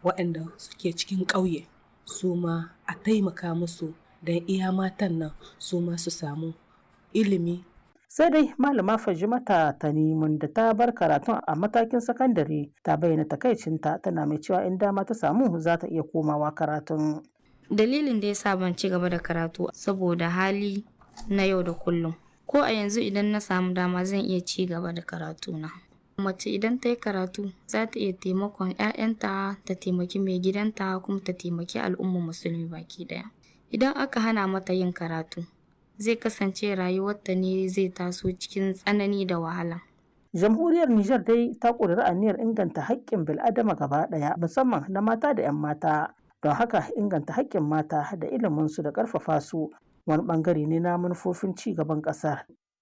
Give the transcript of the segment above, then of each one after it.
waɗanda suke cikin ƙauye su ma a taimaka musu don iya matan nan su ma su samu ilimi sai dai malama fajimata tanimun da ta bar karatun a matakin sakandare ta bayyana takaicinta tana mai cewa in dama ta samu za ta iya komawa karatun dalilin da ya sa ban ci gaba da karatu saboda hali na yau da kullum ko a yanzu idan na samu dama zan iya ci gaba da karatuna mace idan ta yi karatu za ta iya taimakon 'ya'yanta ta taimaki mai gidanta kuma ta taimaki al'ummar musulmi baki daya idan aka hana mata yin karatu zai kasance rayuwarta ne zai taso cikin tsanani da wahala jamhuriyar Nijar dai ta ƙudiri aniyar inganta haƙƙin bil'adama gaba ɗaya musamman na mata da 'yan mata don haka inganta haƙƙin mata da iliminsu da ƙarfafa su wani ɓangare ne na manufofin ci gaban ƙasar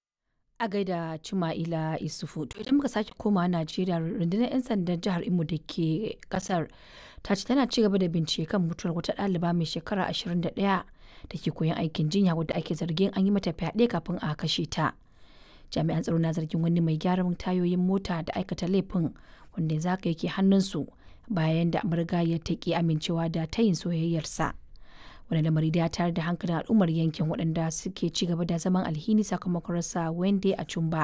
a gaida Cima'ila Isufu. To idan muka sake komawa Najeriya rundunar 'yan sandan jihar Imo da ke kasar ta ce tana ci gaba da bincike kan mutuwar wata ɗaliba mai shekara 21 da ke koyon aikin jinya wadda ake zargin an yi mata fyaɗe kafin a kashe ta. Jami'an tsaro na zargin wani mai gyaran tayoyin mota da aikata laifin wanda yanzu haka yake hannunsu bayan da ya ta ki amincewa da tayin soyayyarsa. wani lamari da ya tayar da hankalin al'ummar yankin waɗanda suke ci gaba da zaman alhini sakamakon rasa wende a cumba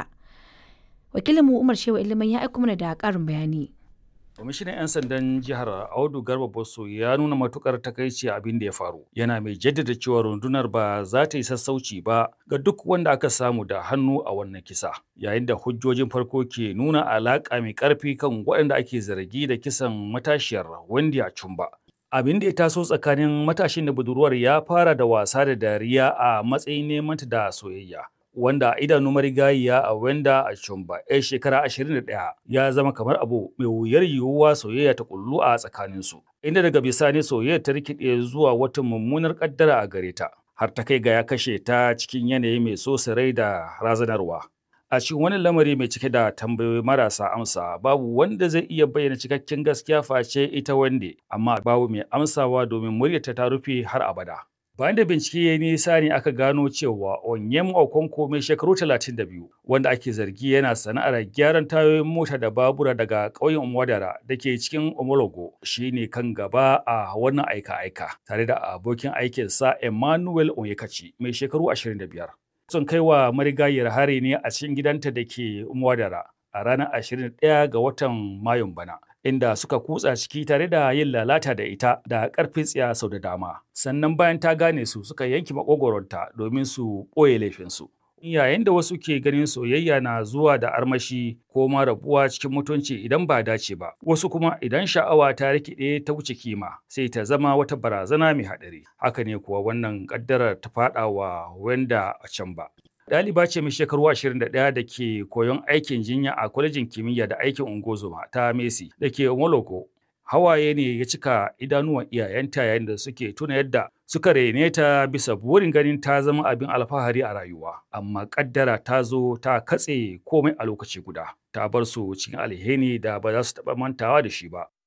wakilinmu umar shewa ilimin ya aiko mana da ƙarin bayani kwamishinan 'yan sandan jihar audu garba bosso ya nuna matukar takaici abin da ya faru yana mai jaddada cewa rundunar ba za ta yi sassauci ba ga duk wanda aka samu da hannu a wannan kisa yayin da hujjojin farko ke nuna alaƙa mai ƙarfi kan waɗanda ake zargi da kisan matashiyar wendy a cumba abin da ya taso tsakanin matashin da budurwar ya fara da wasa da dariya a matsayin neman da soyayya wanda idanu marigayiya a wenda a chumba yar shekara 21 ya zama kamar abu mai wuyar yiwuwa soyayya ta kullu a tsakaninsu inda daga bisani soyayya ta rikide zuwa wata mummunar kaddara a gare ta har ta kai ga ya kashe ta cikin yanayi mai so rai da razanarwa a cikin wani lamari mai cike da tambayoyi marasa amsa babu wanda zai iya bayyana cikakken gaskiya face ita wande amma babu mai amsawa domin muryarta ta rufe har abada bayan da bincike ya nisa ne aka gano cewa onyem okonko mai shekaru 32 wanda ake zargi yana sana'ar gyaran tayoyin mota da babura daga ƙauyen umwadara da ke cikin omologo shine kan gaba a wannan aika-aika tare da abokin aikinsa emmanuel onyekachi mai shekaru 25 sun kai wa marigayar hari ne a cikin gidanta da ke Mwadara a ranar 21 ga watan Mayun bana. Inda suka kutsa ciki tare da yin lalata da ita da ƙarfin tsiya sau da dama. Sannan bayan ta gane su suka yanki makogoronta domin su ɓoye laifinsu. Yayin da wasu ke ganin soyayya na zuwa da armashi ko ma rabuwa cikin mutunci idan ba dace ba, wasu kuma idan sha'awa ta rikide ta wuce kima sai ta zama wata barazana mai haɗari. Haka ne kuwa wannan ƙaddarar ta faɗa wa wanda a can ba. Ɗaliba ce mai shekaru 21 da ke koyon aikin jinya a kwalejin kimiyya da aikin ungozoma ta Messi da ke Moloko. Hawaye ne ya cika idanuwan iyayenta yayin da suke tuna yadda suka rene ta bisa burin ganin ta zama abin alfahari a rayuwa. Amma ƙaddara ta zo ta katse komai a lokaci guda. Ta bar su cikin alheri da ba za su taɓa mantawa da shi ba.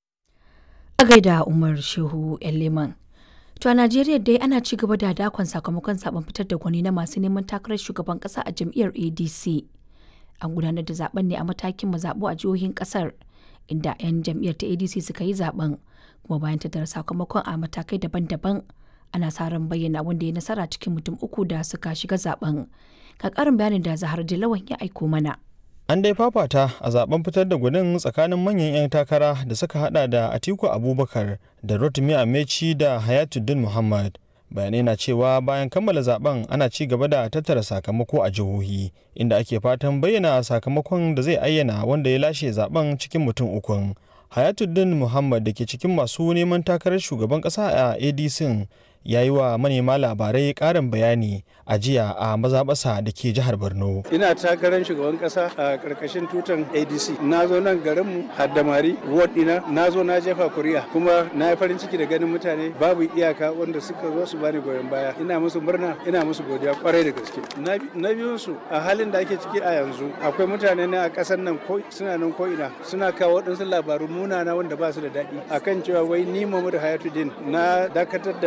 a gaida umar shehu leman To a Najeriya dai ana ci gaba da dakon sakamakon zaben fitar da gwani na masu neman takarar shugaban kasa a jam'iyyar ADC. An gudanar da zaben ne a matakin mazaɓu a jihohin kasar inda 'yan jam'iyyar ta ADC suka yi zaben kuma bayan tattara sakamakon a matakai daban-daban ana sa ran bayyana wanda ya nasara cikin mutum uku da suka shiga zaben. Ga ƙarin bayanin da Zahar Dilawan ya aiko mana. An dai fafata a zaben fitar da gudun tsakanin manyan 'yan takara da suka hada da Atiku Abubakar da Rotimi Amechi da Hayatuddin Muhammad. Bayanai na cewa bayan kammala zaben ana ci gaba da tattara sakamako a jihohi inda ake fatan bayyana sakamakon da zai ayyana wanda ya lashe zaben cikin mutum ukun. Hayatuddin Muhammad da ke cikin masu neman takarar shugaban kasa a ADC ya yi wa manema labarai karin bayani a jiya a mazaɓasa da ke jihar borno ina takarar shugaban kasa a karkashin tutan adc na zo nan garinmu haddamari ward dina na zo na jefa kuri'a kuma na yi farin ciki da ganin mutane babu iyaka wanda suka zo su bani goyon baya ina musu murna ina musu godiya kwarai da gaske na biyun su a halin da ake ciki a yanzu akwai mutane ne a ƙasar nan ko suna nan ko ina suna kawo waɗansu labaru munana wanda ba su da daɗi akan cewa wai ni Muhammadu Hayatuddin na dakatar da kamfe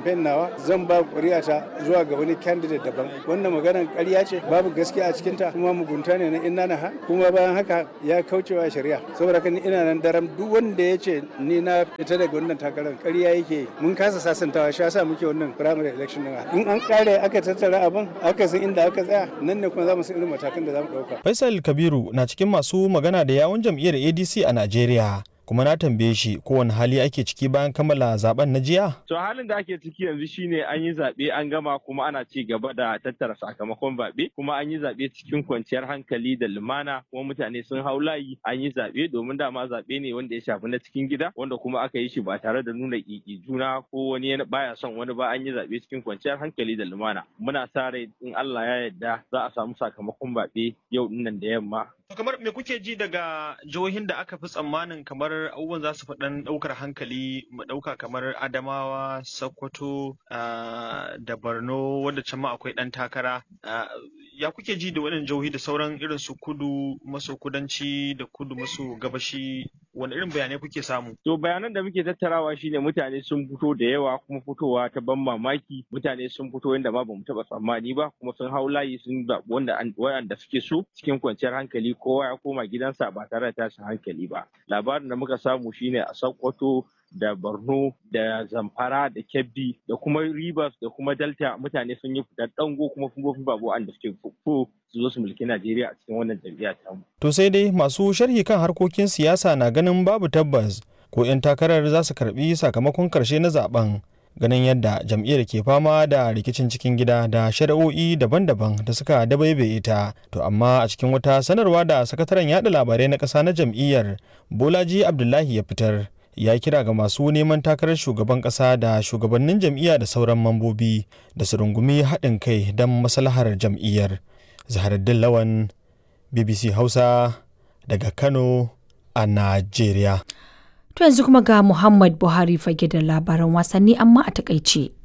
kamfen nawa zan ba ƙuri'ata zuwa ga wani candidate daban wannan maganar ƙarya ce babu gaskiya a cikinta kuma mugunta ne na inna na ha kuma bayan haka ya kaucewa shari'a saboda kan ina nan daram duk wanda ya ce ni na fita daga wannan takarar ƙarya yake mun kasa sasantawa shi yasa muke wannan primary election din in an kare aka tattara abin aka san inda aka tsaya nan ne kuma za mu san irin matakan da za mu ɗauka. Faisal Kabiru na cikin masu magana da yawun jam'iyyar ADC a Najeriya. kuma na tambaye shi kowane hali ake ciki bayan kammala zaben na jiya? To halin da ake ciki yanzu shine an yi zaɓe an gama kuma ana ci gaba da tattara sakamakon zaɓe kuma an yi zaɓe cikin kwanciyar hankali da lumana kuma mutane sun hau layi an yi zaɓe domin dama zaɓe ne wanda ya shafi na cikin gida wanda kuma aka yi shi ba tare da nuna ƙiƙi juna ko wani baya son wani ba an yi zaɓe cikin kwanciyar hankali da lumana. Muna sa rai in Allah ya yarda za a samu sakamakon zaɓe yau dinnan da yamma kamar me kuke ji daga jihohin da aka fi tsammanin kamar abubuwan za su faɗan ɗaukar hankali mu ɗauka kamar adamawa sokoto da borno wanda can ma akwai ɗan takara ya kuke ji da waɗannan jihohi da sauran irin su kudu maso kudanci da kudu maso gabashi wani irin bayanai kuke samu to bayanan da muke tattarawa shine mutane sun fito da yawa kuma fitowa ta ban mamaki mutane sun fito yadda ma bamu taɓa tsammani ba kuma sun hau layi sun zaɓi wanda wanda suke so cikin kwanciyar hankali kowa ya koma gidansa ba tare da tashin hankali ba labarin da muka samu shine a sokoto da borno da zamfara da kebbi da kuma rivers da kuma delta mutane sun yi fitar dango kuma fufofin babu wanda suke fufo su zo su mulki najeriya a cikin wannan jam'iyya ta mu. to sai dai masu sharhi kan harkokin siyasa na ganin babu tabbas ko 'yan takarar za su karbi sakamakon karshe na zaben ganin yadda jam'iyyar ke fama da rikicin cikin gida da shari'o'i daban-daban da suka dabaibaye ta to amma a cikin wata sanarwa da sakataren yada labarai na ƙasa na jam'iyyar bolaji abdullahi ya fitar ya kira ga masu neman takarar shugaban ƙasa da shugabannin jam'iyya da sauran mambobi da su rungumi haɗin kai don maslahar jam'iyyar zaharaddin lawan bbc hausa daga kano a najeriya To yanzu kuma ga Muhammad Buhari fage da labaran wasanni amma a takaice.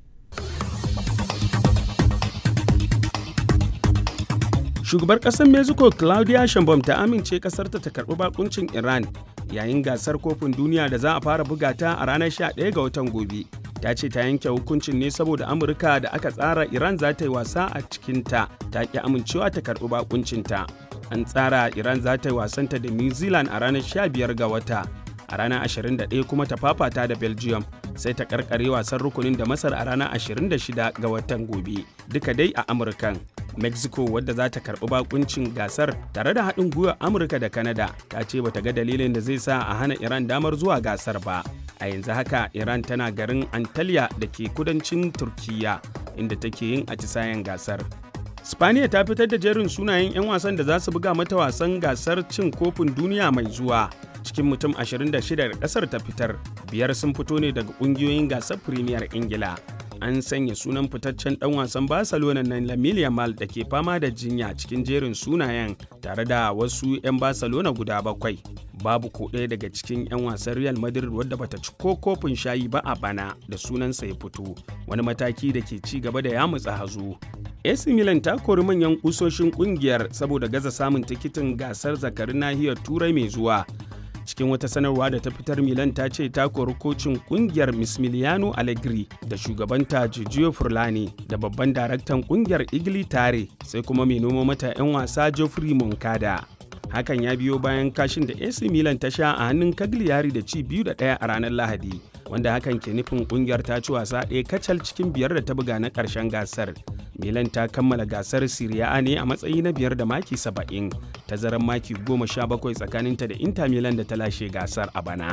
Shugabar ƙasar Mexico Claudia Sheinbaum ta amince ƙasarta ta karɓi bakuncin Iran yayin gasar kofin duniya da za a fara buga ta a ranar 11 ga watan gobe. Ta ce ta yanke hukuncin ne saboda Amurka da aka tsara Iran za ta yi wasa a cikinta ta ƙi amincewa ta karɓi bakuncinta. An tsara Iran za ta yi wasanta da New Zealand a ranar 15 ga wata. a ranar 21 kuma ta fafata da belgium sai ta karkare wasan rukunin da masar a ranar 26 ga watan gobe duka dai a amurkan mexico wadda za ta karbi bakuncin gasar tare da haɗin gwiwar amurka da canada ta ce bata ga dalilin da zai sa a hana iran damar zuwa gasar ba a yanzu haka iran tana garin antalya da ke kudancin turkiya inda take yin atisayen gasar Spaniya ta fitar da jerin sunayen 'yan wasan da za su buga mata wasan gasar cin kofin duniya mai zuwa. Cikin mutum 26 da kasar ta fitar, biyar sun fito ne daga kungiyoyin gasar Premier Ingila. An sanya sunan fitaccen ɗan wasan Barcelona na Lamine Yamal da ke fama da jinya cikin jerin sunayen tare da wasu 'yan Barcelona guda bakwai. Babu ko ɗaya daga cikin 'yan wasan Real Madrid wadda bata ci ko kofin shayi ba a bana da sunansa ya fito, wani mataki da ke ci gaba da yamutsa hazo. AC Milan ta kori manyan kusoshin kungiyar saboda gaza samun tikitin gasar zakarin nahiyar Turai mai zuwa. Cikin wata sanarwa da ta fitar Milan ta ce ta kori kocin kungiyar Mismiliano Allegri da shugabanta Giorgio Furlani da babban daraktan kungiyar Igli Tare sai kuma mai noma mata 'yan wasa Geoffrey Moncada. Hakan ya biyo bayan kashin da AC Milan ta sha a hannun Cagliari da ci biyu da ɗaya a ranar Lahadi. Wanda hakan ke nufin kungiyar ta ci wasa ɗaya kacal cikin biyar da ta buga na ƙarshen gasar. Milan ta kammala gasar Serie A ne a matsayi na biyar da maki saba'in, tazarar maki goma sha bakwai tsakaninta da Inter Milan da ta lashe gasar a bana.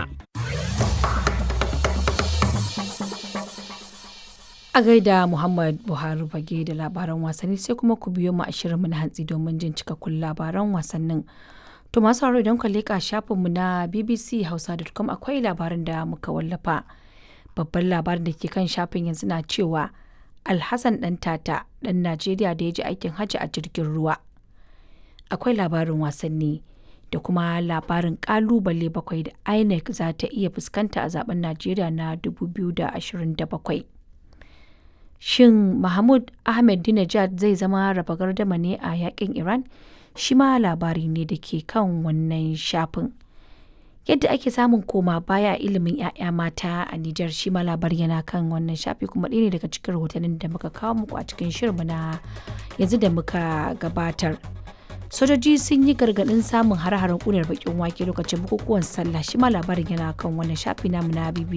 A gaida Muhammad Buhari fage da labaran wasanni sai kuma ku biyo mu a shirinmu na hantsi domin jin cikakkun labaran wasannin. To masu sauraro idan ka leƙa shafinmu na BBC Hausa.com akwai labarin da muka wallafa. Babban labarin da ke kan shafin yanzu na cewa Alhassan ɗan tata ɗan Najeriya da ya ji aikin hajji a jirgin ruwa. Akwai labarin wasanni da kuma labarin ƙalubale bakwai da INEC za ta iya fuskanta a zaben Najeriya na 2027. Shin Mahmud Ahmadinejad zai zama raba gardama ne a yakin Iran? Shi ma labari ne da ke kan wannan shafin. yadda ake samun koma baya a ilimin 'ya'ya mata a Nijar shi ma labari yana kan wannan shafi kuma ɗaya ne daga cikin rahotannin da muka kawo muku a cikin shirinmu na yanzu da muka gabatar. Sojoji sun yi gargaɗin samun hare-haren ƙunar bakin wake lokacin bukukuwan sallah shi ma labarin yana kan wannan shafi namu na BBC.